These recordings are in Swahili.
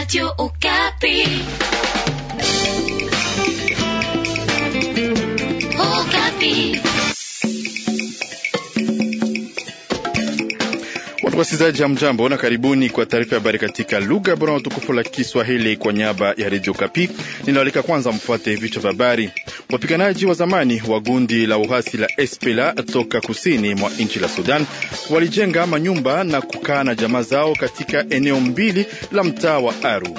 Radio Okapi. Okapi. Watu wasikilizaji, ya mjambo na karibuni kwa taarifa ya habari katika lugha bora na tukufu la Kiswahili kwa niaba ya redio Kapi. Ninawalika kwanza mfuate vichwa vya habari. Wapiganaji wa zamani wa gundi la uhasi la Espela toka kusini mwa nchi la Sudan walijenga manyumba na kukaa na jamaa zao katika eneo mbili la mtaa wa Aru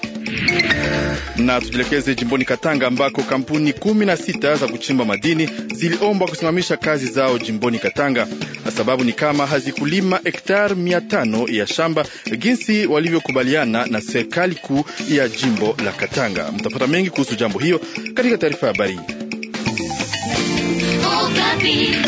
na tujielekeze jimboni Katanga ambako kampuni kumi na sita za kuchimba madini ziliombwa kusimamisha kazi zao jimboni Katanga. Sababu ni kama hazikulima hektar mia tano ya shamba jinsi walivyokubaliana na serikali kuu ya jimbo la Katanga. Mtapata mengi kuhusu jambo hiyo katika taarifa ya habari. Okapi.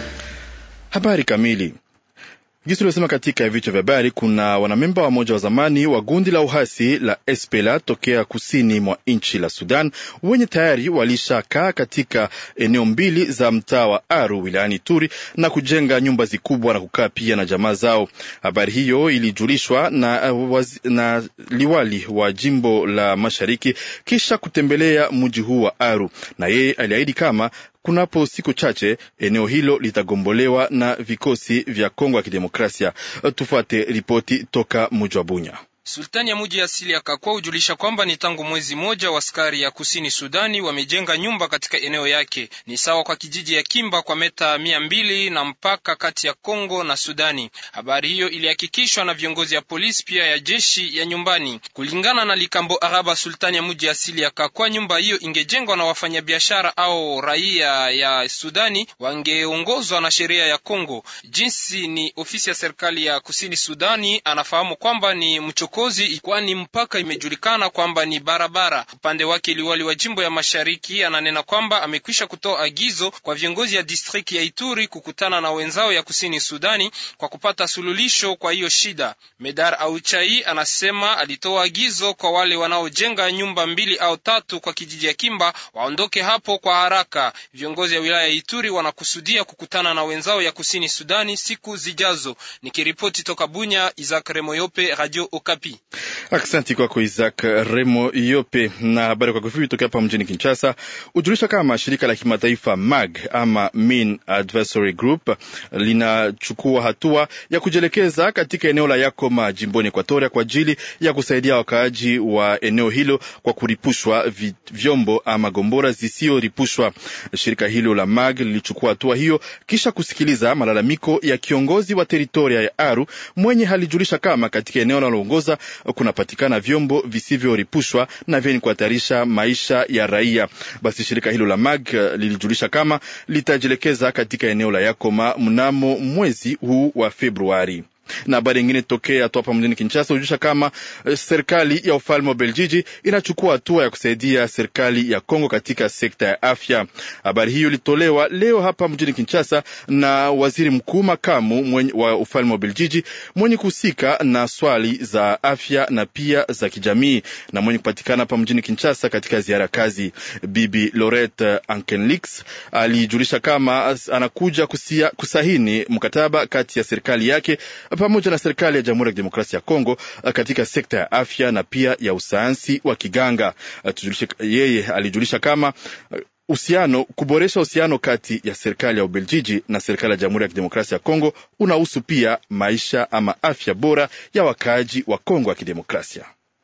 Habari kamili Jinsi tulivyosema katika vichwa vya habari, kuna wanamemba wa moja wa zamani wa gundi la uhasi la Espela tokea kusini mwa nchi la Sudan wenye tayari walishakaa katika eneo mbili za mtaa wa Aru wilayani Turi na kujenga nyumba zikubwa na kukaa pia na jamaa zao. Habari hiyo ilijulishwa na, waz, na liwali wa jimbo la Mashariki kisha kutembelea mji huu wa Aru, na yeye aliahidi kama kunapo siku chache eneo hilo litagombolewa na vikosi vya Kongo ya Kidemokrasia. Tufuate ripoti toka mji wa Bunya. Sultani ya muji asili ya Kakwa hujulisha kwamba ni tangu mwezi moja waskari ya kusini Sudani wamejenga nyumba katika eneo yake, ni sawa kwa kijiji ya Kimba kwa meta mia mbili na mpaka kati ya Kongo na Sudani. Habari hiyo ilihakikishwa na viongozi ya polisi pia ya jeshi ya nyumbani. Kulingana na Likambo Araba, sultani ya muji asili ya Kakwa, nyumba hiyo ingejengwa na wafanyabiashara au raia ya Sudani wangeongozwa na sheria ya Kongo. Jinsi ni ofisi ya serikali ya kusini Sudani anafahamu kwamba ni mchokozi kwani mpaka imejulikana kwamba ni barabara. Upande wake liwali wa jimbo ya mashariki ananena kwamba amekwisha kutoa agizo kwa viongozi ya distrikti ya Ituri kukutana na wenzao ya kusini Sudani kwa kupata sululisho kwa hiyo shida. Medar Auchai anasema alitoa agizo kwa wale wanaojenga nyumba mbili au tatu kwa kijiji ya Kimba waondoke hapo kwa haraka. Viongozi ya wilaya ya Ituri wanakusudia kukutana na wenzao ya kusini Sudani siku zijazo. Nikiripoti toka Bunya, Isaac Remoyope, Radio Okapi. Aksanti kwako Isaac Remo Yope. Na habari kwa kifupi tokea hapa mjini Kinshasa hujulisha kama shirika la kimataifa MAG ama Mean Advisory Group linachukua hatua ya kujielekeza katika eneo la Yakoma jimboni Ekuatoria kwa ajili ya kusaidia wakaaji wa eneo hilo kwa kuripushwa vyombo ama gombora zisiyoripushwa. Shirika hilo la MAG lilichukua hatua hiyo kisha kusikiliza malalamiko ya kiongozi wa teritoria ya Aru mwenye halijulisha kama katika eneo linaloongoza kunapatikana vyombo visivyoripushwa na vyenye kuhatarisha maisha ya raia. Basi shirika hilo la MAG lilijulisha kama litajielekeza katika eneo la Yakoma mnamo mwezi huu wa Februari na habari ingine tokea tu hapa mjini Kinshasa hujulisha kama serikali ya ufalme wa Beljiji inachukua hatua ya kusaidia serikali ya Kongo katika sekta ya afya. Habari hiyo ilitolewa leo hapa mjini Kinshasa na waziri mkuu makamu mwenye wa ufalme wa Beljiji mwenye kuhusika na swali za afya na pia za kijamii na mwenye kupatikana hapa mjini Kinshasa katika ziara kazi. Bibi Lorette Ankenlix alijulisha kama anakuja kusia, kusahini mkataba kati ya serikali yake pamoja na serikali ya Jamhuri ya Kidemokrasia ya Kongo katika sekta ya afya na pia ya usayansi wa kiganga. Yeye alijulisha kama uhusiano kuboresha uhusiano kati ya serikali ya Ubeljiji na serikali ya Jamhuri ya Kidemokrasia ya Kongo unahusu pia maisha ama afya bora ya wakaaji wa Kongo ya Kidemokrasia.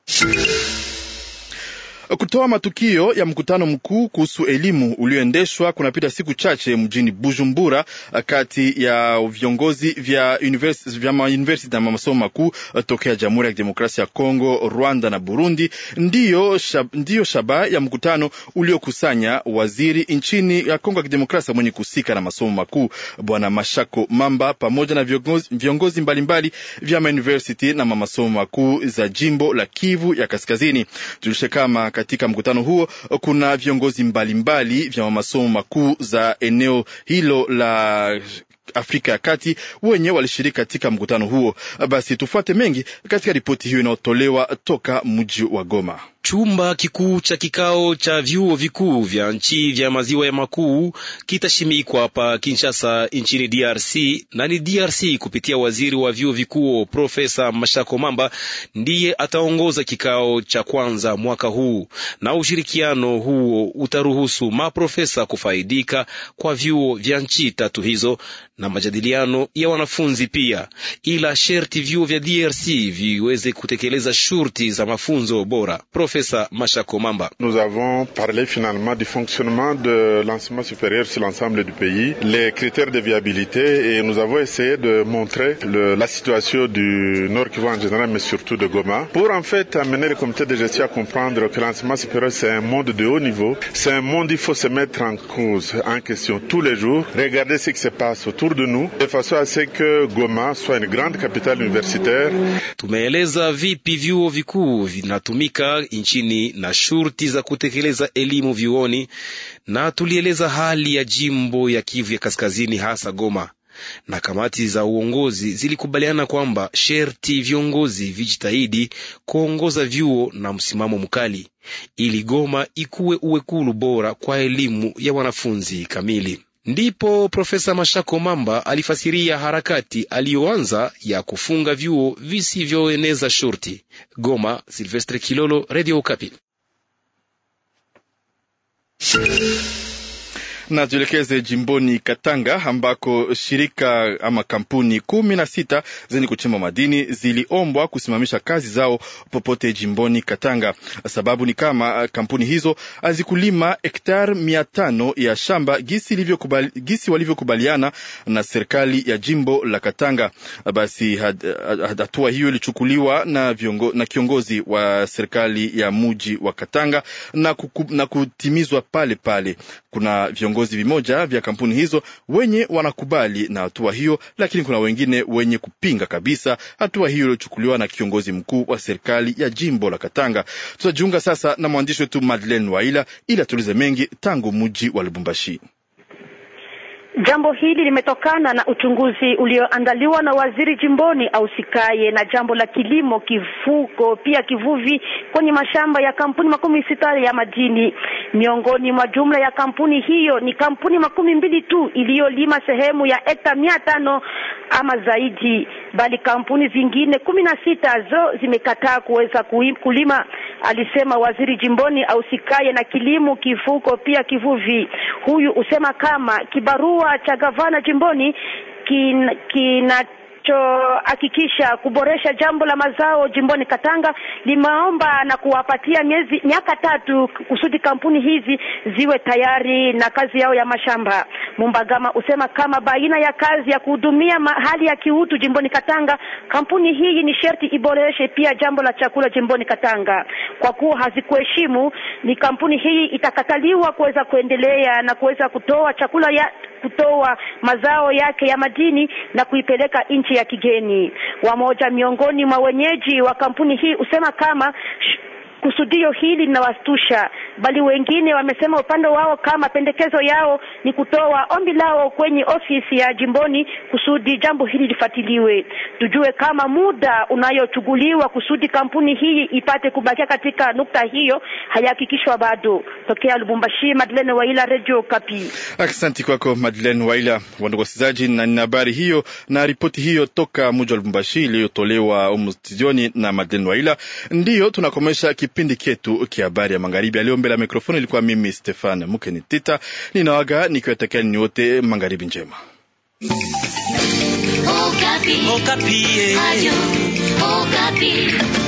Kutoa matukio ya mkutano mkuu kuhusu elimu ulioendeshwa kunapita siku chache mjini Bujumbura kati ya viongozi vya university, vya mauniversity na masomo makuu tokea Jamhuri ya Kidemokrasia ya Kongo, Rwanda na Burundi ndiyo, shab, ndiyo shaba ya mkutano uliokusanya waziri nchini ya Kongo ya Kidemokrasia mwenye kuhusika na masomo makuu Bwana Mashako Mamba pamoja na viongozi, viongozi mbalimbali vya mauniversity na masomo makuu za jimbo la Kivu ya Kaskazini. Tulishe kama katika mkutano huo kuna viongozi mbalimbali mbali vya masomo makuu za eneo hilo la Afrika ya Kati wenye walishiriki katika mkutano huo. Basi tufuate mengi katika ripoti hiyo inayotolewa toka mji wa Goma. Chumba kikuu cha kikao cha vyuo vikuu vya nchi vya maziwa ya makuu kitashimikwa hapa Kinshasa nchini DRC, na ni DRC kupitia waziri wa vyuo vikuu Profesa Mashako Mamba ndiye ataongoza kikao cha kwanza mwaka huu, na ushirikiano huo utaruhusu maprofesa kufaidika kwa vyuo vya nchi tatu hizo na majadiliano ya wanafunzi pia, ila sherti vyuo vya DRC viweze kutekeleza shurti za mafunzo bora. Profesa Mashako Mamba: Nous avons parlé finalement du fonctionnement de l'enseignement supérieur sur l'ensemble du pays, les critères de viabilité et nous avons essayé de montrer le, la situation du Nord Kivu en général mais surtout de Goma pour en fait amener le comité de gestion à comprendre que l'enseignement supérieur c'est un monde de haut niveau, c'est un monde il faut se mettre en cause, en question tous les jours, regarder ce qui se passe autour de nous de façon à ce que Goma soit une grande capitale universitaire. Tumeeleza vipi vyuo vikuu vinatumika nchini na shurti za kutekeleza elimu vyuoni, na tulieleza hali ya jimbo ya Kivu ya Kaskazini, hasa Goma na kamati za uongozi zilikubaliana kwamba sherti viongozi vijitahidi kuongoza vyuo na msimamo mkali ili Goma ikuwe uwekulu bora kwa elimu ya wanafunzi kamili. Ndipo Profesa Mashako Mamba alifasiria harakati aliyoanza ya kufunga vyuo visivyoeneza shurti. Goma, Silvestre Kilolo, Radio Okapi. na tuelekeze jimboni Katanga ambako shirika ama kampuni kumi na sita zenye kuchimba madini ziliombwa kusimamisha kazi zao popote jimboni Katanga. Sababu ni kama kampuni hizo hazikulima hektar mia tano ya shamba gisi, gisi walivyokubaliana na serikali ya jimbo la Katanga. Basi hatua hiyo ilichukuliwa na, viongo, na kiongozi wa serikali ya muji wa Katanga na, kuku, na kutimizwa pale pale. Kuna viongozi vimoja vya kampuni hizo wenye wanakubali na hatua hiyo, lakini kuna wengine wenye kupinga kabisa hatua hiyo iliyochukuliwa na kiongozi mkuu wa serikali ya jimbo la Katanga. Tutajiunga sasa na mwandishi wetu Madeleine Waila ili atulize mengi tangu mji wa Lubumbashi. Jambo hili limetokana na uchunguzi ulioandaliwa na waziri jimboni ausikaye na jambo la kilimo, kifugo, pia kivuvi kwenye mashamba ya kampuni makumi sita ya madini. Miongoni mwa jumla ya kampuni hiyo ni kampuni makumi mbili tu iliyolima sehemu ya hekta mia tano ama zaidi, bali kampuni zingine kumi na sita zo zimekataa kuweza kulima, alisema waziri jimboni ausikaye na kilimo, kifugo, pia kivuvi. Huyu usema kama kibarua cha gavana jimboni kina, kina hakikisha kuboresha jambo la mazao jimboni Katanga limeomba na kuwapatia miezi miaka tatu kusudi kampuni hizi ziwe tayari na kazi yao ya mashamba. Mumbagama usema kama baina ya kazi ya kuhudumia hali ya kiutu jimboni Katanga, kampuni hii ni sherti iboreshe pia jambo la chakula jimboni Katanga. Kwa kuwa hazikuheshimu, ni kampuni hii itakataliwa kuweza kuendelea na kuweza kutoa chakula ya kutoa mazao yake ya madini na kuipeleka nchi ya kigeni. Wamoja miongoni mwa wenyeji wa kampuni hii usema kama kusudio hili linawastusha, bali wengine wamesema upande wao kama pendekezo yao ni kutoa ombi lao kwenye ofisi ya jimboni kusudi jambo hili lifuatiliwe. Tujue kama muda unayochuguliwa kusudi kampuni hii ipate kubakia katika nukta hiyo hayahakikishwa bado. Tokea Lubumbashi, Madeleine Waila, Radio Kapi. Asante kwako Madeleine Waila. Wandugu wasikilizaji, na nina habari hiyo na ripoti hiyo toka mji wa Lubumbashi iliyotolewa humu studioni na Madeleine Waila, ndiyo tunakomesha kipindi chetu kia habari ya magharibi. Aliyo mbele ya mikrofoni ilikuwa mimi Stefan Mukeni Tita, ninawaga nikiwatakia ninyi wote magharibi njema. Okapi. Okapi. Radio Okapi.